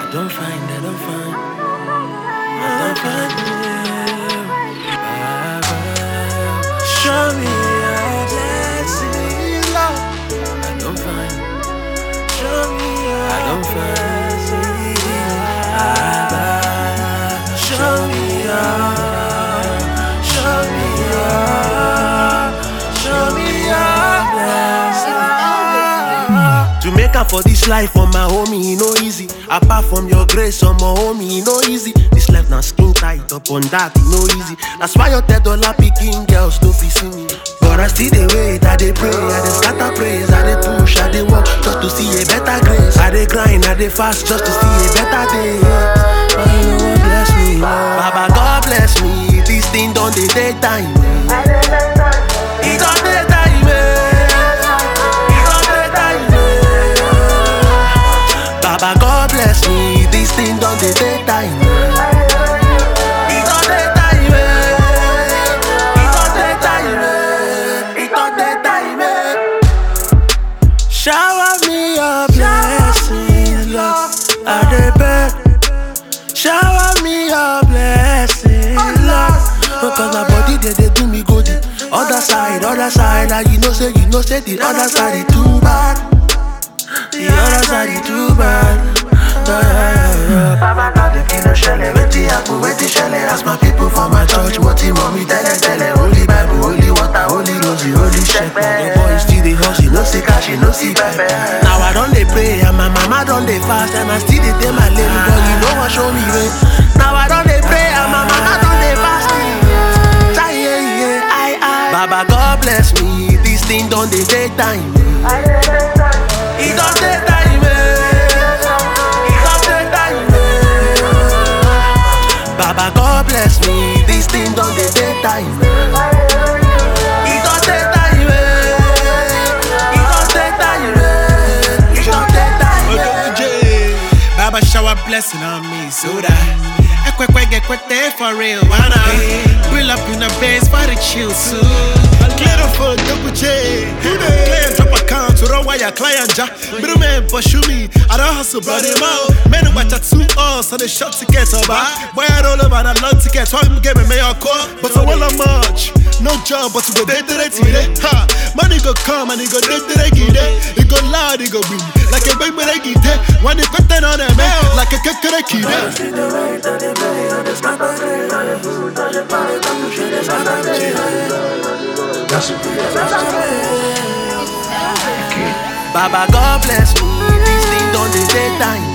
don't find, I don't find, I don't find you. Baba, show me your blessing, Lord. I don't find, show me your I don't find, Baba, show me your, show me your, show me your blessing. To make up for this life for my homie, e no easy. Apart from your grace, on my homie, e no easy. This life now skin tight, up on that, e no easy. That's why your ten dollar picking girls no fit see me. But I still dey wait, I dey pray, I dey scatter praise, I dey push, I dey work just to see a better grace. I dey grind, I dey fast just to see a better day. But you know what bless me, Baba God bless me. This thing don't dey take time. It don't take time. eh. It don't take time. eh. Baba God bless me. This thing don't dey take time. It don't take time. eh. It don't take time. eh. It don't take time. eh. Shower me your blessings, Lord. I dey beg. Shower me your blessings, Lord. Because my body they, they do me good. Other side, other side, and you know say you know say the other side is too bad. The other side is too bad. Yeah, yeah, yeah. Baba God the king of shelle, wetin happen, wetin shelle? Ask my people for my church, what him mommy tell them, tell them. Holy Bible, holy water, holy rosy, holy shepherd. The boy still dey hustle, no see cash, no see pepper. Now I don dey pray and my mama don dey fast and I still dey dey my lane, but you know what show me way. Now I don dey pray and my mama don dey fast. Chai, yeah, yeah, I, I. Baba God bless me, this thing don dey take time. It don take time. eh. It don take time. eh. Baba God bless me, this thing don dey take time. It don take time. eh. It don take time. eh. It don take time. eh. Odoje, Baba shower blessing on me, so that Ekwekwe get kwete for real, wanna Pull up in a base for the chill too. Clear up for double J. Clear drop account to run wire client ja. Middle man pursue me, I don't hustle, brought him out. Men who watch a two us, so they shot tickets over. Boy, I roll over and I love tickets. Why me get me mayor call? But I want much. No job, but we go dead to the Ha! Money go come and it go dead to the It go loud, it go win. Like a baby, they get it. When they put that on them, eh, like a kakara kid. Baba God bless me, this thing don dey take time.